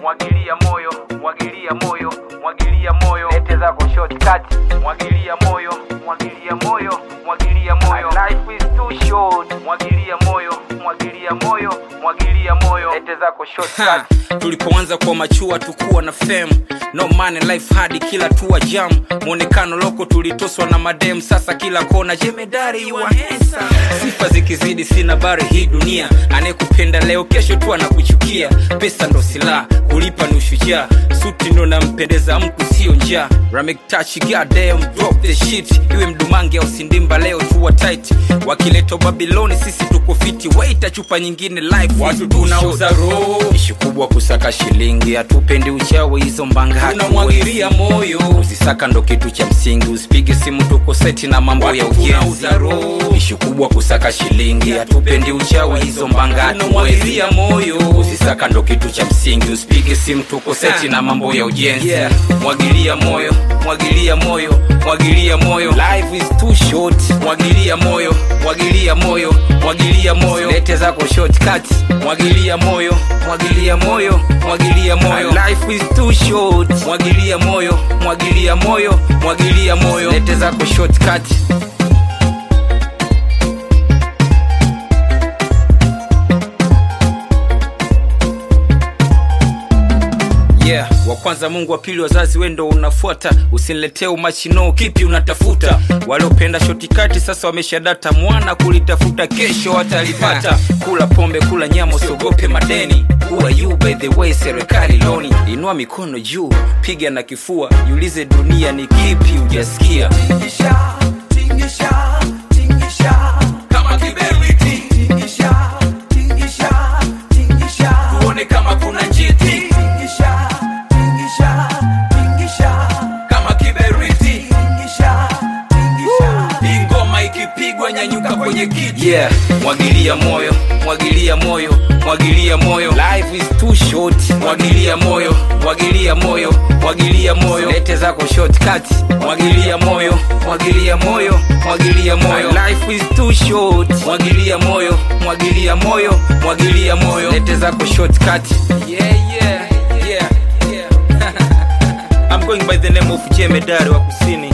mwagilia moyo mwagilia moyo mwagilia moyo lete zako shortcut mwagilia moyo mwagilia moyo mwagilia moyo life is too short mwagilia moyo mwagilia moyo mwagilia moyo lete zako shortcut Ha, tulipoanza kwa machua tukuwa na fem no money life hadi kila tua jam mwonekano loko tulitoswa na madem sasa kila kona jemedari you are handsome. sifa zikizidi sina bari hii dunia anayekupenda leo kesho tu anakuchukia pesa ndo silaha kulipa ni ushujaa suti ndo nampendeza mtu sio njaa ramektachi goddamn drop the shit iwe mdumange au sindimba leo tuwa tight wakileto babiloni sisi tuko fiti waita chupa nyingine life watu tunauza roho ishi kubwa kusaka shilingi hatupendi uchawi hizo mbanga tunamwagiria moyo uzisaka ndo kitu cha msingi usipige simu tuko seti na mambo ya ujenzi ishi kubwa kusaka shilingi hatupendi uchawi hizo mbanga tunamwagiria moyo uzisaka ndo kitu cha msingi usipige simu tuko seti na mambo ya ujenzi yeah. mwagilia moyo mwagilia moyo mwagilia moyo life is too short mwagilia moyo mwagilia moyo mwagilia moyo lete zako shortcut mwagilia moyo mwagilia moyo mwagilia moyo life is too short mwagilia moyo mwagilia moyo mwagilia moyo lete zako shortcut yeah wa kwanza mungu wa pili wazazi wendo unafuata usiniletee umachino kipi unatafuta waliopenda shotikati sasa wameshadata mwana kulitafuta kesho watalipata kula pombe kula nyama usiogope madeni kuwa you by the way serikali loni inua mikono juu piga na kifua jiulize dunia ni kipi ujasikia Tingisha, tingisha, tingisha. kama kiberiti Tingisha, tingisha, tingisha. tuone kama kuna njiti Tingisha, tingisha, tingisha. kama kiberiti Tingisha, tingisha. hii ngoma ikipigwa nyanyuka kwenye kiti yeah. mwagilia moyo mwagilia moyo mwagilia moyo life is too short mwagilia moyo mwagilia moyo mwagilia moyo lete zako shortcut mwagilia moyo mwagilia moyo mwagilia moyo life is too short mwagilia moyo mwagilia moyo mwagilia moyo lete zako shortcut yeah, yeah, yeah, yeah. I'm going by the name of Jemedari wa kusini